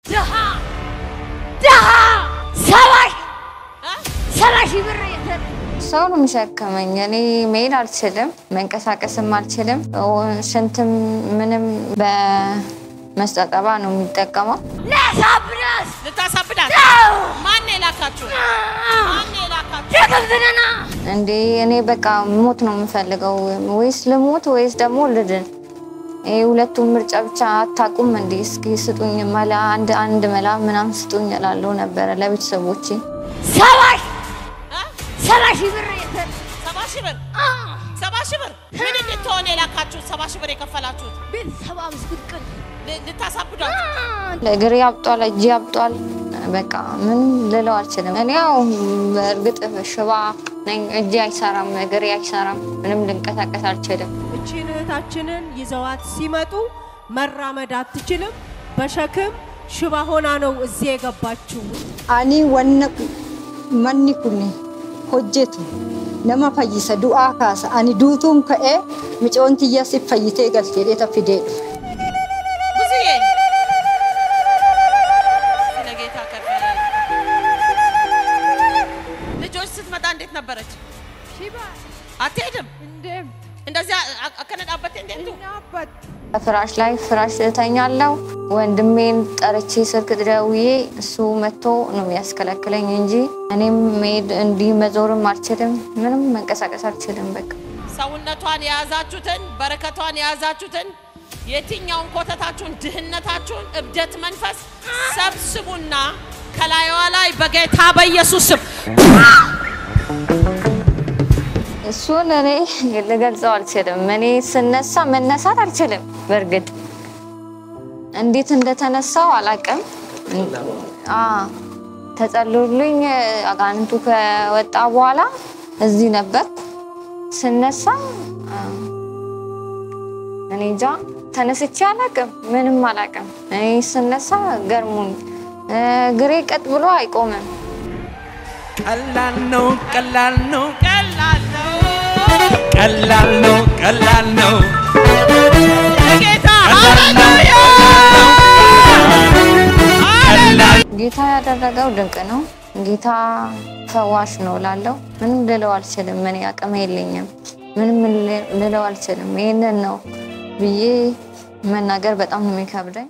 ድሃ ድሃ ሰባ ሰባ ሺህ ብር የሰጠ ሰው ነው የሚሸከመኝ። እኔ መሄድ አልችልም፣ መንቀሳቀስም አልችልም። ሽንትም ምንም በመስጠጠባ ነው የሚጠቀመው። ለሳብናስ ልታሳብዳት ማን የላካችሁ? ማን የላካችሁ? ደግብትንና እንዴ እኔ በቃ ሞት ነው የምፈልገው፣ ወይስ ልሞት ወይስ ደግሞ ልድን። ይሄ ሁለቱም ምርጫ ብቻ አታቁም እንዴ? እስኪ ስጡኝ መላ፣ አንድ አንድ መላ ምናምን ስጡኝ እላለሁ ነበረ ለቤተሰቦቼ። ሰባ ሺህ እ? ሰባ ሺህ ብር የሰጠ ሰባ ሺህ ብር ሰባ ሺህ ብር ምን እንድትሆን የላካችሁት? ሰባ ሺህ ብር የከፈላችሁት ቤተሰብ ምስግድቅል ል- ልታሳብዷት? እግሬ አብጧል፣ እጄ አብጧል። በቃ ምን ልለው አልችልም። እኔ ያው በእርግጥ ሽባ ነኝ፣ እጄ አይሰራም፣ እግሬ አይሰራም፣ ምንም ልንቀሳቀስ አልችልም። እቺን እህታችንን ይዘዋት ሲመጡ መራመድ አትችልም። በሸክም ሽባ ሆና ነው እዚህ የገባችው። ani wanna manni kun hojjetu nama fayyisa du'aa kaasa ani duutuun ka'ee micoon tiyya si fayyitee galtee dheeta fidee dhufe. ብዙዬ ስለ ጌታ ከበረ ልጆች ስትመጣ እንዴት ነበረች? ሺባ አትሄድም እንደም እንደዚያ አ- አከነዳበት እንዴት ነው? ናበት ፍራሽ ላይ ፍራሽ እተኛለሁ። ወንድሜን ጠርቼ ስልክ ደውዬ እሱ መጥቶ ነው የሚያስከለክለኝ እንጂ እኔም መሄድ እንዲህ መዞርም አልችልም፣ ምንም መንቀሳቀስ አልችልም። በቃ ሰውነቷን የያዛችሁትን በረከቷን የያዛችሁትን የትኛውን ኮተታችሁን፣ ድህነታችሁን፣ እብደት መንፈስ ሰብስቡና ከላይዋ ላይ በጌታ በኢየሱስ ስም እሱን እኔ ልገልጸው አልችልም። እኔ ስነሳ መነሳት አልችልም። በእርግጥ እንዴት እንደተነሳው አላውቅም። አ ተጸልዮልኝ አጋንንቱ ከወጣ በኋላ እዚህ ነበር ስነሳ አ፣ እኔ እንጃ ተነስቼ አላውቅም። ምንም አላውቅም። እኔ ስነሳ ገርሞኝ እ፣ እግሬ ቀጥ ብሎ አይቆምም። ቀላል ነው ቀላል ነው ቀላል ነው ቀላል ነው ቀላል ነው ጌታ ቀላል ነው ቀላል ጌታ ያደረገው ድንቅ ነው። ጌታ ፈዋሽ ነው ላለው ምንም ልለው አልችልም። እኔ አቅም የለኝም። ምንም ል- ልለው አልችልም። ይህንን ነው ብዬ መናገር በጣም ነው የሚከብደኝ።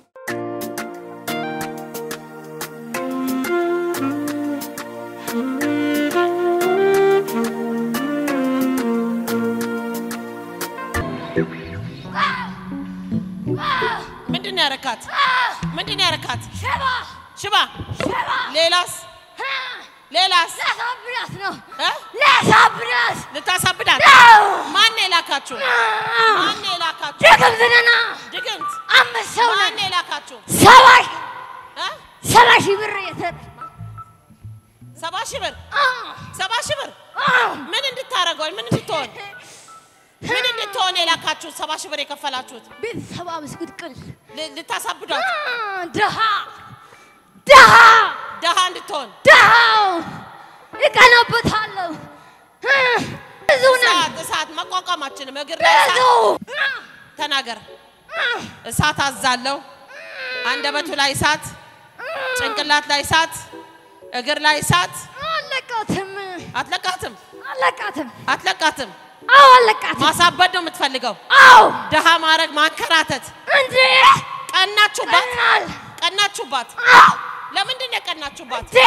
ምንድን ነው ያረካት? ምንድን ነው ያረካት? ሸባ ሽባ ሸባ ሌላስ ሌላስ ለሳብናስ ነው እ? ለሳብናስ ልታሳብዳት ነው ማን ነው የላካችሁ? ማን ነው የላካችሁ? ደግብትንና ድግምት አምስት ሰው ማን ነን ነው የላካችሁ? ሰባ ሺህ እ? ሰባ ሺህ ብር የሰጠ ሰባ ሺህ ብር ሰባ ሺህ ብር ምን እንድታረገው ምን እንድትሆን ምን እንድትሆን የላካችሁት? ሰባ ሺህ ብር የከፈላችሁት ቤተሰብ ምስግድቅል ል- ልታሳብዷት ድሃ ድሃ ደሃ እንድትሆን ድሃው እቀናበታለሁ ብዙ ነን እሳት እሳት መቋቋም አችልም። እግር ላይ ብዙ እሳት ተናገር። እሳት አዛለሁ። አንደበቱ ላይ እሳት፣ ጭንቅላት ላይ እሳት፣ እግር ላይ እሳት። አለቃትም አትለቃትም አለቃትም አትለቃትም። አዎ አለቃትም ማሳበድ ነው የምትፈልገው። አዎ ደሃ ማድረግ ማንከራተት። እንዴ ቀናችሁባት ቀናል ቀናችሁባት። አዎ ለምንድን ነው የቀናችሁባት? እንዴ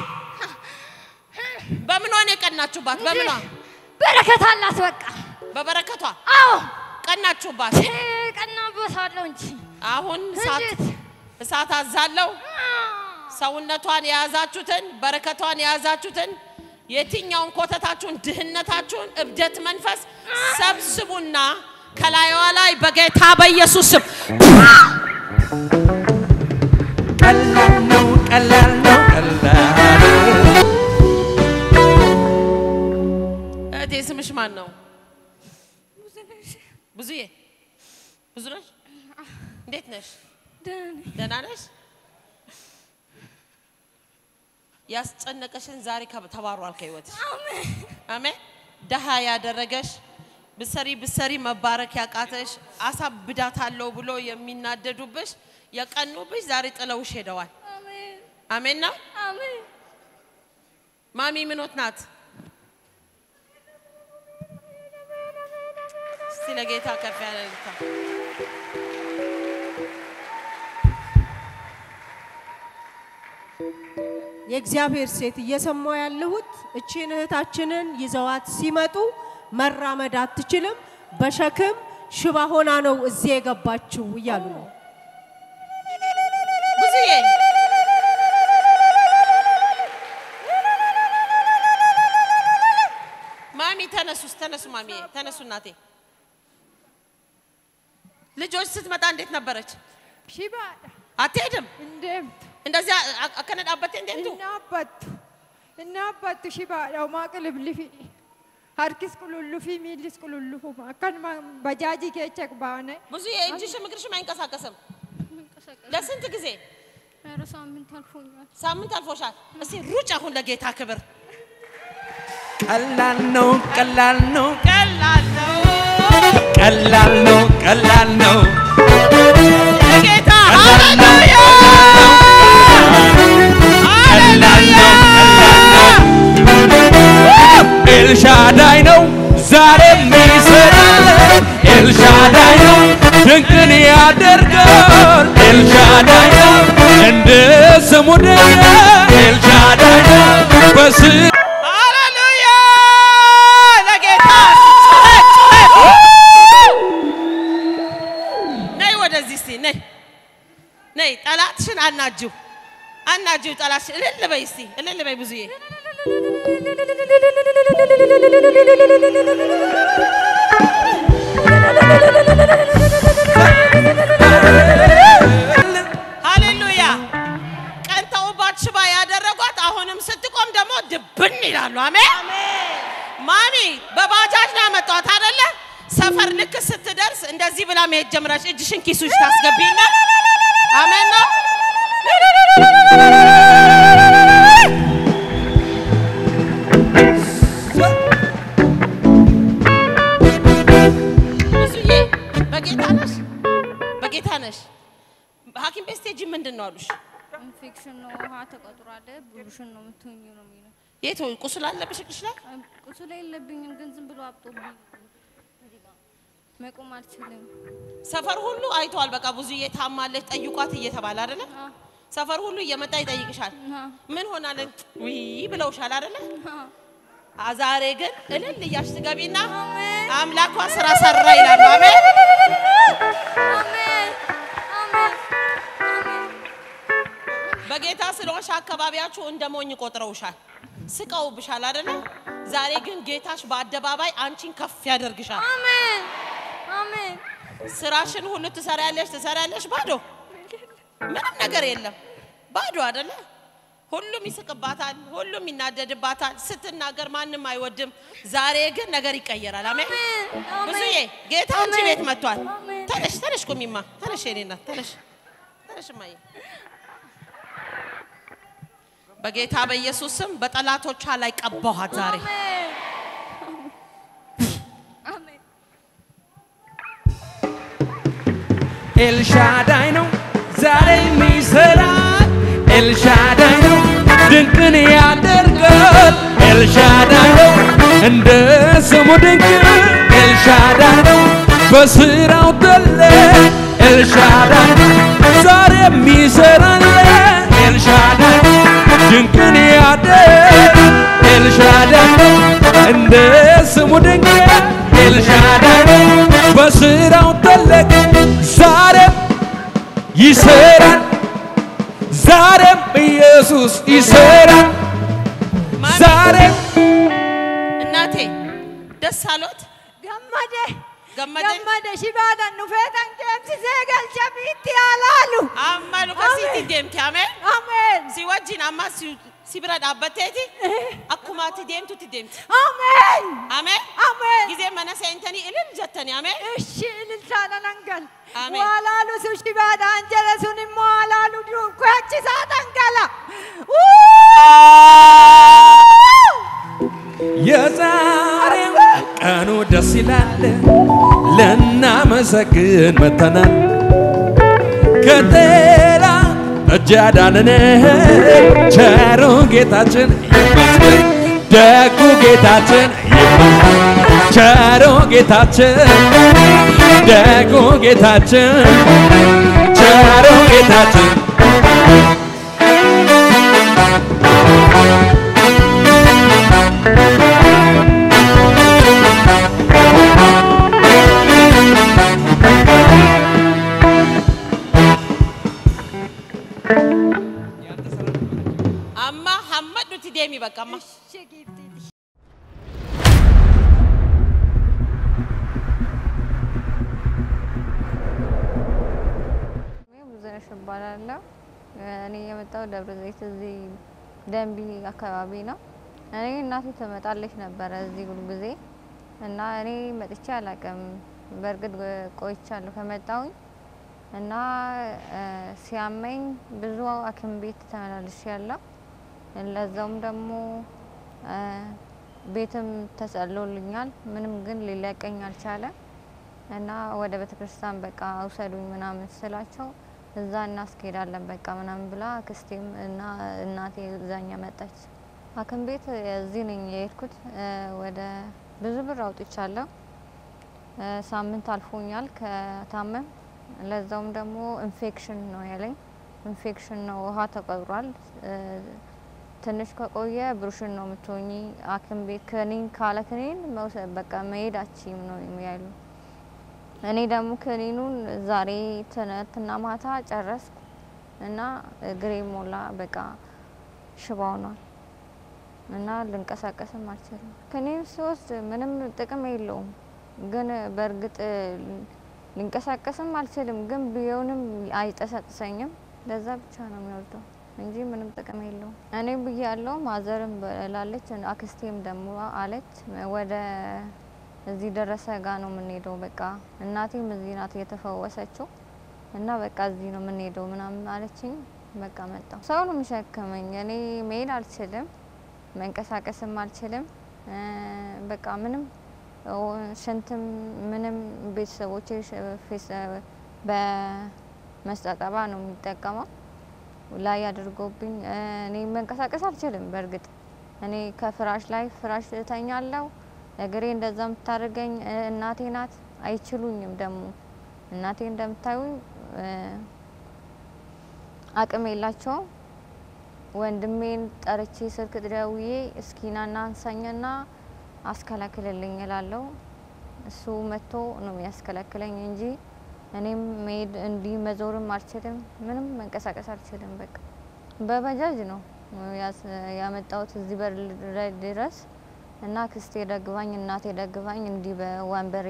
በምኗ ነው የቀናችሁባት? በምኗ? በረከት አላት በቃ በበረከቷ አዎ ቀናችሁባት። ቀናበታለሁ እንጂ አሁን እሳት እንዴት እሳት አዛለሁ። ሰውነቷን የያዛችሁትን በረከቷን የያዛችሁትን የትኛውን ኮተታችሁን፣ ድህነታችሁን፣ እብደት መንፈስ ሰብስቡና ከላይዋ ላይ በጌታ በኢየሱስ ስም ቀላል ነው ቀላል ነው ቀላል እህቴ ስምሽ ማን ነው? ብዙዬ ብዙ ነሽ? እንዴት ነሽ? ደህና ነሽ? ያስጨነቀሽን ዛሬ ከ- ተባሯል ከህይወትሽ። አሜን። ደሃ ያደረገሽ ብሰሪ ብሰሪ መባረክ ያቃተሽ አሳብዳታለሁ ብሎ የሚናደዱብሽ የቀኑብሽ ዛሬ ጥለውሽ ሄደዋል። አሜን ነው። አሜን። ማሚ ምኖት ናት? እስቲ ለጌታ ከፍ ያለ እልልታ። የእግዚአብሔር ሴት እየሰማው ያለሁት እቺን እህታችንን ይዘዋት ሲመጡ መራመድ አትችልም፣ በሸክም ሽባ ሆና ነው እዚህ የገባችው እያሉ ነው። ብዙዬ ማሚ ተነሱ፣ ተነሱ ማሚ ተነሱ። እናቴ ልጆች ስትመጣ እንዴት ነበረች? Shibaadha. አትሄድም Indeemtu. እንደዚያ አከነዳበት እንዴት Inni abbattu. Inni abbattu shibaadha. Homaa qiliblifi. Harkis qulullufi miillis qulullufuma. Akkanuma bajaajii keessa baane. ብዙ እጅሽም እግርሽም አይንቀሳቀስም። ለስንት ጊዜ? ኧረ ሳምንት አልፎኛል። ሳምንት አልፎሻል። እስቲ ሩጭ አሁን ለጌታ ክብር። ቀላል ነው ቀላል ነው ቀላል ነው ቀላል ነው ቀላል ነው ጌታ ቀላል ነው ሃሌሉያ ቀላል ነው ቀላል ነው ኤልሻዳይ ነው ዛሬም ይሰራል ኤልሻዳይ ነው ድንቅን ያደርጋል ኤልሻዳይ ነው እንደ ስሙ ደገ ኤልሻዳይ ነው በስ ሃሌሉያ ለጌታ ጩኸት ጩኸት ነይ ወደዚህ እስቲ ነይ ነይ ጠላትሽን አናጅው አናጅው ጠላትሽን እልል በይ እስቲ እልል በይ ብዙዬ ሃሌሉያ ቀንተውባት ሽባ ያደረጓት አሁንም ስትቆም ደግሞ ድብን ይላሉ አሜን ማሚ በባጃጅ ነው ያመጣኋት አይደለ ሰፈር ልክ ስትደርስ እንደዚህ ብላ መሄድ ጀምራች እጅሽን ኪሱ ውስጥ ታስገቢና አሜን ነው ብዙዬ በጌታ ነሽ በጌታ ነሽ ሀኪም ቤት ስትሄጂ ምንድን ነው አሉሽ ኢንፌክሽን ነው፣ ውሃ ተቀጥሯል፣ ብሩሽን ነው የምትሆኚው ነው የሚለው። የት ቁስል አለብሽ እግርሽ ላይ ቁስል የለብኝም ግን ዝም ብሎ አብጦብኝ እዚህ ጋር መቆም አልችልም። ሰፈር ሁሉ አይተዋል። በቃ ብዙዬ ታማለች ጠይቋት እየተባለ አይደለ? አዎ። ሰፈር ሁሉ እየመጣ ይጠይቅሻል። አዎ። ምን ሆናለን ውይ ብለውሻል አይደለ? አዎ። አ ዛሬ ግን እልል እያልሽ ትገቢና አሜን። አምላኳ ስራ ሰራ ይላሉ። አሜን። አሜን። አሜን። አሜን። በጌታ ስለሆንሽ አካባቢያችሁ እንደ ሞኝ ቆጥረውሻል፣ ስቀውብሻል አይደለ? ዛሬ ግን ጌታሽ በአደባባይ አንቺን ከፍ ያደርግሻል። አሜን። አሜን። ስራሽን ሁሉ ትሰሪያለሽ ትሰሪያለሽ፣ ባዶ ምንም ነገር የለም፣ ባዶ አይደለ? ሁሉም ይስቅባታል፣ ሁሉም ይናደድባታል። ስትናገር ማንም አይወድም። ዛሬ ግን ነገር ይቀየራል። አሜን። አሜን። ብዙዬ ጌታ አንቺ አሜን። ቤት መጥቷል። አሜን። ተነሽ ተነሽ፣ ቁሚማ ተነሽ፣ የኔ እናት ተነሽ፣ ተነሽ እማዬ። በጌታ በኢየሱስ ስም በጠላቶቿ ላይ ቀባኋት ዛሬ። አሜን። አሜን። ኤልሻዳይ ነው ዛሬ የሚሰራ ኤልሻዳይ ነው ድንቅን ያደርጋል ኤልሻዳይ ነው እንደ ስሙ ድንቅ ኤልሻዳይ ነው በስራው ተለ ኤልሻዳይ ነው ዛሬ የሚሰራል ኤልሻዳይ ነው ድንቅን ያደርግ ኤልሻዳይ ነው እንደ ስሙ ድንቅ ኤልሻዳይ ነው በስራው ተለቅ ዛሬም ይሰራል ዛሬም ኢየሱስ ይሰራል ዛሬም እናቴ ደስ አሎት Gammade. ገመደ Gammade shibaadhaan dhufeetan deemsisee galcha biitti alaalu. አማሉ ከሲቲ deemti ameen Ameen. si wajjin amma si si bira dhaabbatteeti akkuma ati deemtutti deemti Ameen. ameen Ameen. ጊዜ mana seentanii ilil jettanii ameen Ishi ililchaadha nan gal. Ameen. Waa laalu sun shibaadhaan jedhe sun immoo alaalu duukwaachisaa dhangala. የዛሬው ቀኑ ደስ ይላል ልናመሰግን መተናል ከጠላት እጅ ያዳንን ቸሩ ጌታችን ይመስገን ደጉ ጌታችን ይመስገን ቸሩ ጌታችን ደጉ ጌታችን ቸሩ ጌታችን አማ ሐመድ ኑቲ ዴሚ በቃማ እኔ ብዙነሽ እባላለሁ። እኔ የመጣው ደብረ ዘይት እዚህ ደንቢ አካባቢ ነው። እኔ እናቴ ትመጣለች ነበረ እዚህ ሁሉ ጊዜ እና እኔ መጥቼ አላውቅም። በእርግጥ ቆይቻለሁ ከመጣሁኝ እና እ፣ ሲያመኝ ብዙ ሐኪም ቤት ተመላልሼ ያለው ለዛውም ደግሞ እ፣ ቤትም ተጸሎልኛል። ምንም ግን ሊለቀኝ አልቻለም። እና ወደ ቤተ ክርስቲያን በቃ አውሰዱኝ ምናምን ስላቸው እዛ እናስኬዳለን በቃ ምናምን ብላ አክስቴም እና እናቴ እዛኛ መጣች። ሐኪም ቤት እዚህ ነኝ የሄድኩት እ፣ ወደ ብዙ ብር አውጥቻለሁ። እ፣ ሳምንት አልፎኛል ከታመም። ለዛውም ደግሞ ኢንፌክሽን ነው ያለኝ። ኢንፌክሽን ነው ውሃ ተቀብሯል። እ፣ ትንሽ ከቆየ ብሩሽን ነው የምትሆኚ ሐኪም ቤት ክኒን ካለ ክኒን መውሰድ በቃ መሄድ አችም ነው ያሉ እኔ ደግሞ ክኒኑን ዛሬ ትናንትና ማታ ጨረስኩ እና እግሬ ሞላ በቃ ሽባ ሆኗል እና ልንቀሳቀስም አልችልም። ክኒን ስወስድ ምንም ጥቅም የለውም፣ ግን በእርግጥ ልንቀሳቀስም አልችልም፣ ግን ቢሆንም አይጠሰጥሰኝም። ለዛ ብቻ ነው የሚወርደው እንጂ ምንም ጥቅም የለውም። እኔ ብዬ ያለው ማዘርም ብላለች፣ አክስቴም ደግሞ አለች ወደ እዚህ ደረሰ ጋ ነው የምንሄደው። በቃ እናቴም እዚህ ናት የተፈወሰችው እና በቃ እዚህ ነው የምንሄደው ምናምን አለችኝ። በቃ መጣሁ። ሰው ነው የሚሸከመኝ። እኔ መሄድ አልችልም፣ መንቀሳቀስም አልችልም። እ፣ በቃ ምንም ኦ፣ ሽንትም ምንም ቤተሰቦቼ ሽ- ፌስ በመስጠጠባ ነው የሚጠቀመው ላይ አድርጎብኝ እ፣ እኔ መንቀሳቀስ አልችልም። በእርግጥ እኔ ከፍራሽ ላይ ፍራሽ እተኛለሁ። እግሬ እንደዛ የምታደርገኝ እ፣ እናቴ ናት። አይችሉኝም ደግሞ እናቴ እንደምታዩኝ እ፣ አቅም የላቸውም። ወንድሜን ጠርቼ ስልክ ደውዬ እስኪናና አንሳኝና አስከላክልልኝ እላለሁ። እሱ መጥቶ ነው የሚያስከላክለኝ እንጂ እኔም መሄድ እንዲህ መዞርም አልችልም። ምንም መንቀሳቀስ አልችልም። በቃ በባጃጅ ነው ያስ- ያመጣሁት እዚህ በር ላይ ድረስ እና ክስቴ ደግፋኝ እናቴ ደግፋኝ እንዲህ በወንበር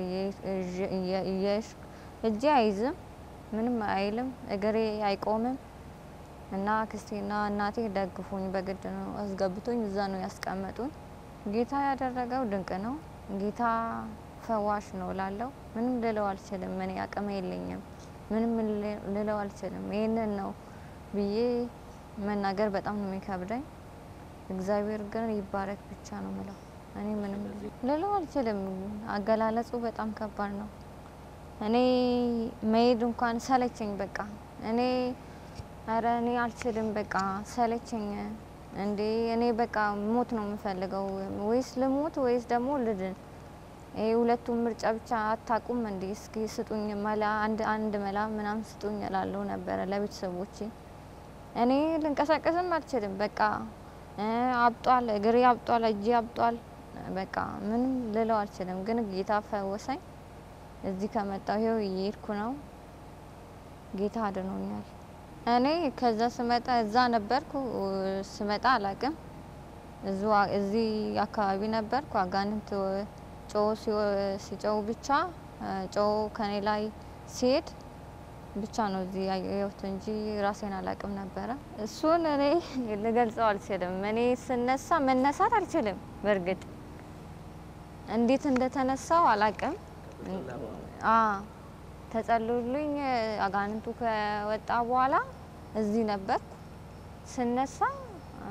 እየሽ እጄ አይዝም ምንም አይልም እግሬ አይቆምም። እና ክስቴና እናቴ ደግፉኝ በግድ ነው አስገብቶኝ እዛ ነው ያስቀመጡኝ። ጌታ ያደረገው ድንቅ ነው። ጌታ ፈዋሽ ነው ላለው ምንም ልለው አልችልም። እኔ አቅም የለኝም። ምንም ል- ልለው አልችልም። ይህንን ነው ብዬ መናገር በጣም ነው የሚከብደኝ። እግዚአብሔር ግን ይባረክ ብቻ ነው ምለው። እኔ ምንም ልለው አልችልም። አገላለጹ በጣም ከባድ ነው። እኔ መሄድ እንኳን ሰለቸኝ። በቃ እኔ ኧረ እኔ አልችልም። በቃ ሰለቸኝ። እንዴ እኔ በቃ ሞት ነው የምፈልገው። ወይስ ልሞት ወይስ ደግሞ ልድን። ይሄ ሁለቱም ምርጫ ብቻ አታቁም እንዴ? እስኪ ስጡኝ መላ አንድ አንድ መላ ምናምን ስጡኝ እላለሁ ነበረ ለቤተሰቦቼ። እኔ ልንቀሳቀስም አልችልም። በቃ እ አብጧል፣ እግሬ አብጧል፣ እጄ አብጧል። በቃ ምንም ልለው አልችልም። ግን ጌታ ፈወሰኝ። እዚህ ከመጣሁ ይኸው እየሄድኩ ነው። ጌታ አድኖኛል። እኔ ከዛ ስመጣ እዛ ነበርኩ። ስመጣ አላቅም እዙ እዚህ አካባቢ ነበርኩ። አጋንንት ጮ ሲጮው ብቻ ጮ ከኔ ላይ ሲሄድ ብቻ ነው እዚህ ያየሁት እንጂ ራሴን አላቅም ነበረ። እሱን እኔ ልገልጸው አልችልም። እኔ ስነሳ መነሳት አልችልም። በእርግጥ እንዴት እንደተነሳው አላቅም። አ ተጸልዩልኝ አጋንንቱ ከወጣ በኋላ እዚህ ነበርኩ። ስነሳ አ፣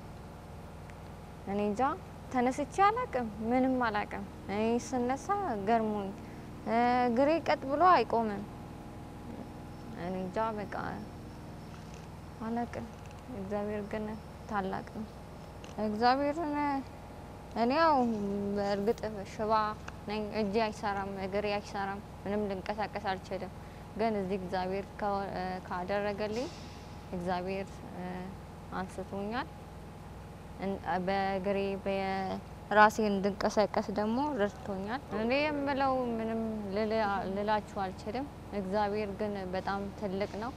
እኔ እንጃ ተነስቼ አላቅም፣ ምንም አላቅም። እኔ ስነሳ ገርሞኝ እ፣ እግሬ ቀጥ ብሎ አይቆምም። እኔ እንጃ በቃ አላቅም። እግዚአብሔር ግን ታላቅ ነው። እግዚአብሔርን እኔ ያው በእርግጥ ሽባ ነኝ፣ እጄ አይሰራም፣ እግሬ አይሰራም፣ ምንም ልንቀሳቀስ አልችልም። ግን እዚህ እግዚአብሔር ከ- ካደረገልኝ እግዚአብሔር እ፣ አንስቶኛል። እን- በእግሬ በራሴ እንድንቀሳቀስ ደግሞ ረድቶኛል። እኔ የምለው ምንም ልል- ልላችሁ አልችልም። እግዚአብሔር ግን በጣም ትልቅ ነው።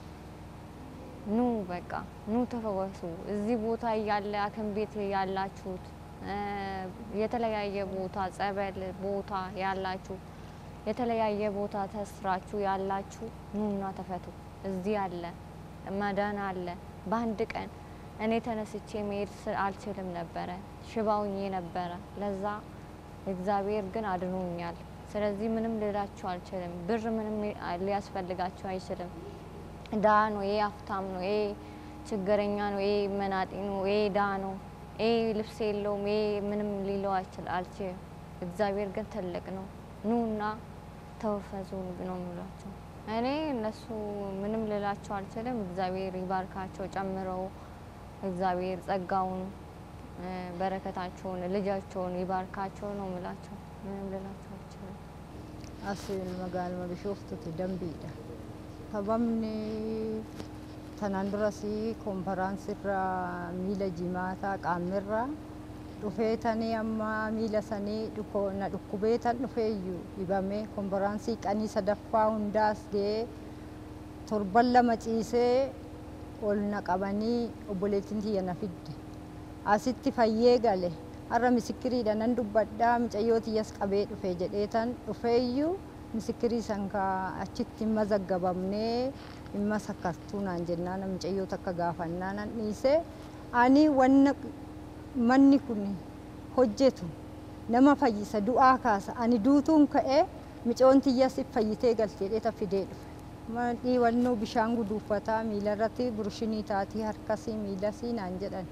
ኑ በቃ ኑ ተፈወሱ። እዚህ ቦታ እያለ ሐኪም ቤት ያላችሁት እ፣ የተለያየ ቦታ ጸበል ቦታ ያላችሁ የተለያየ ቦታ ተስራችሁ ያላችሁ ኑና ተፈቱ። እዚህ አለ መዳን አለ። በአንድ ቀን እኔ ተነስቼ መሄድ ስ- አልችልም ነበረ፣ ሽባውኜ ነበረ። ለዛ እግዚአብሔር ግን አድኖኛል። ስለዚህ ምንም ልላችሁ አልችልም። ብር ምንም ሊያስፈልጋችሁ አይችልም። ድሀ ነው፣ ይሄ ሀብታም ነው፣ ይሄ ችግረኛ ነው፣ ይሄ መናጢ ነው፣ ይሄ ድሀ ነው፣ ይሄ ልብስ የለውም፣ ይሄ ምንም ሊለው አይችል አልችልም። እግዚአብሔር ግን ትልቅ ነው። ኑና ተወፈዙ ነው የሚሏቸው። እኔ እነሱ ምንም ልላቸው አልችልም። እግዚአብሔር ይባርካቸው ጨምረው እግዚአብሔር ጸጋውን እ፣ በረከታቸውን ልጃቸውን ይባርካቸው ነው የምላቸው። ምንም ልላቸው አልችልም። as magaaluma bishooftutti dambiidha. Sababni tanaan duras konferaansiirra miila jimaataa qaamnirra dhufeetanii amma miila sanii dhuko- na dhukkubeetan dhufeeyyuu dhibamee konferaansii qanii sadaffaa hundaas ga'ee torban lama ciisee ol na qabanii obboleettiin tiyya na fidde. Asitti fayyee gale har'a misikiriidha nan dubbadhaa mucayyoo tiyyas qabee dhufe jedheetan dhufeeyyuu misikirii san ka achitti hin mazaggabamnee hin masakkartuu naan jennaan mucayyoo takka gaafannaa nan dhiise ani wanna manni kun hojjetu nama fayyisa du'aa kaasa ani duutuun ka'ee micoon tiyyas fayyitee galtee dheeta fidee dhufe. Madhii wannoo bishaan guduufataa miilarratti burushinii taatii harkasii miilasii naan jedhan.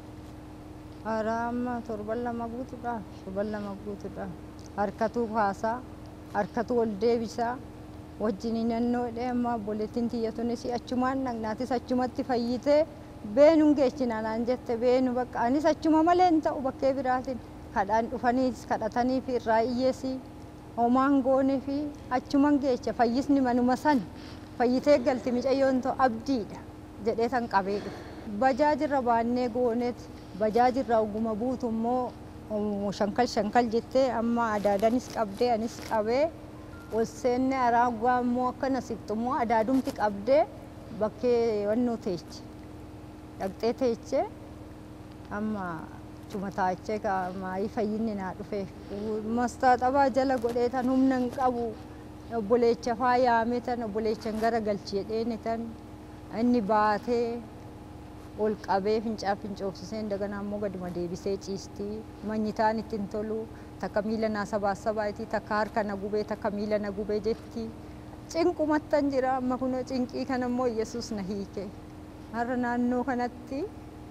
Araama torban lama guutuudha. Torban lama guutuudha. Harkatu kaasaa, harkatu ol deebisaa. Wajjin naannoo dheemaa obboleettiin tiyyatunis achumaan dhagnaatis achumatti fayyitee beenuun geechina naan jette beenu bakka anis achuma malee hin ta'u bakkee biraatiin kadhaan dhufaniis kadhatanii fi irraa iyyeesii homaan goonee fi achuman geecha fayyisni manuma san fayyitee galti micayyoon ta'u abdiidha jedhee tan qabee dhufe. Bajaajirra baannee gooneet bajaajirra oguma buutu immoo um, shankal shankal jettee amma adaadanis qabdee anis qabee ol seenne araagaa immoo akkana siqxu immoo adaadumti qabdee bakkee wannoo teeche dhaqxee teeche amma chuma taachee maayii fayyinni naa dhufe mastaaxabaa jala godhee tan humna hin qabu obboleecha faa yaame tan obboleechan gara galchi jedheeni tan inni baatee ol qabee fincaa fincoofsisee daganaa immoo gaduma deebisee ciistii manyitaan ittiin tolu takka miila naa sabaa sabaatii takka harka na gubee takka miila na gubee jetti cinqumattan jira amma kun cinqii kana immoo yesus na hiike har'a naannoo kanatti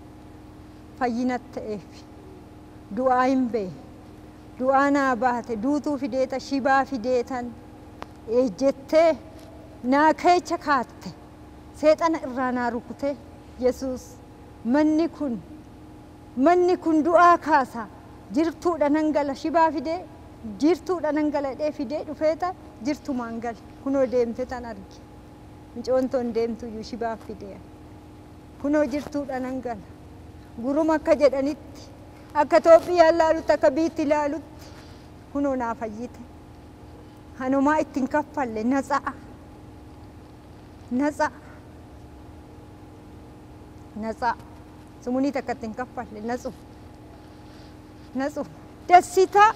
fayyina ta'eef du'aa hin bee du'aa naa baate duutuu fideeta shibaa fideetan ejjettee naa keecha kaatte seexana irraa naa rukute yesus manni kun manni kun du'aa kaasa jirtuudha nan gala shibaa fidee jirtuudha nan gala dhee fidee dhufeeta jirtumaan gale kunoo deemte tan arge micoontoon deemtu iyyuu shibaa fidee kunoo jirtuudha nan gala guruma akka jedhanitti akka Itoophiyaan ilaalutti akka biitti ilaalutti kunoo naa fayyite hanumaa ittiin kaffalle natsa'a natsa'a natsa'a sumuunii takka ittiin kaffalle natsu natsu dasitaa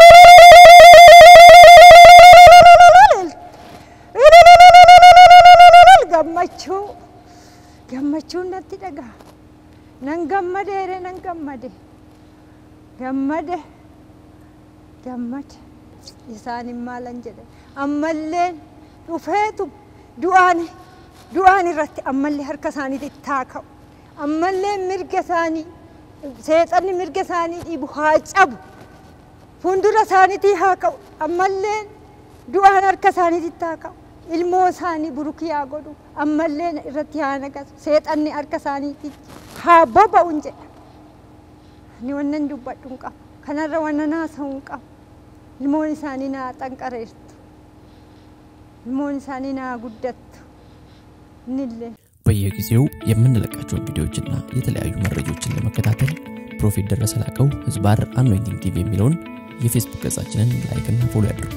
gammachuu gammachuun natti dhagaa nan gammadeere nan gammade gammade gammade isaanin maalan jedhe ammalleen dhufeetu du'aan du'aan irratti ammallee harka isaaniitti taa ka'u ammallee mirga isaanii seexanni mirga isaanii dhiibu haa cabu fuuldura isaaniitii haa ka'u ammallee du'aan harka isaaniitti haa ka'u ilmoo isaanii burukii haa godhu ammallee irratti haa naqatu seexanni harka isaaniitti haa boba'uun jedha ni wannan dubbadhu hin qabu kanarra wannan haasa'uu hin qabu ilmoon isaanii naa xanqareertu ilmoon isaanii naa guddattu inillee በየጊዜው የምንለቃቸውን ቪዲዮዎችና የተለያዩ መረጃዎችን ለመከታተል ፕሮፌት ደረሰ ላቀው ህዝባር አኖይንቲንግ ቲቪ የሚለውን የፌስቡክ ገጻችንን ላይክና ፎሎ ያድርጉ።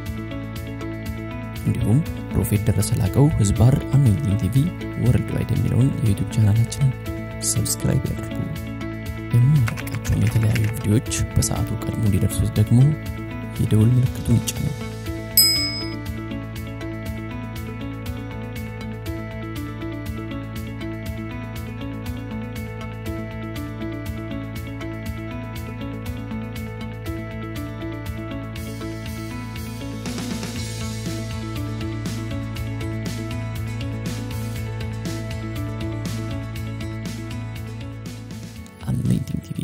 እንዲሁም ፕሮፌት ደረሰ ላቀው ህዝባር አኖይንቲንግ ቲቪ ወርልድ ዋይድ የሚለውን የዩቱብ ቻናላችንን ሰብስክራይብ ያድርጉ። የምንለቃቸውን የተለያዩ ቪዲዮዎች በሰዓቱ ቀድሞ እንዲደርሱት ደግሞ የደውል ምልክቱን ይጫኑ። አኖይንቲንግ ቲቪ